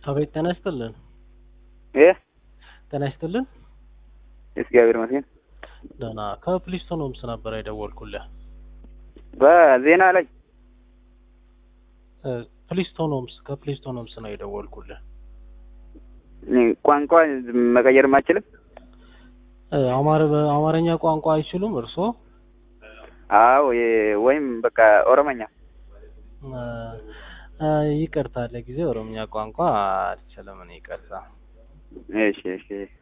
አቤት ጤና ይስጥልን። ይህ ጤና ይስጥልን። እግዚአብሔር ይመስገን። ደህና ከፕሊስቶን ሆምስ ነበር የደወልኩልህ። በዜና ላይ እ ፕሊስቶን ሆምስ ከፕሊስቶን ሆምስ ነው የደወልኩልህ። ቋንቋ መቀየር ማችልም እ አማር በአማርኛ ቋንቋ አይችሉም እርስዎ? አዎ የ- ወይም በቃ ኦሮመኛ እ እ ይቅርታ ለጊዜ ኦሮምኛ ቋንቋ አልችልም እኔ ይቅርታ። እሺ እሺ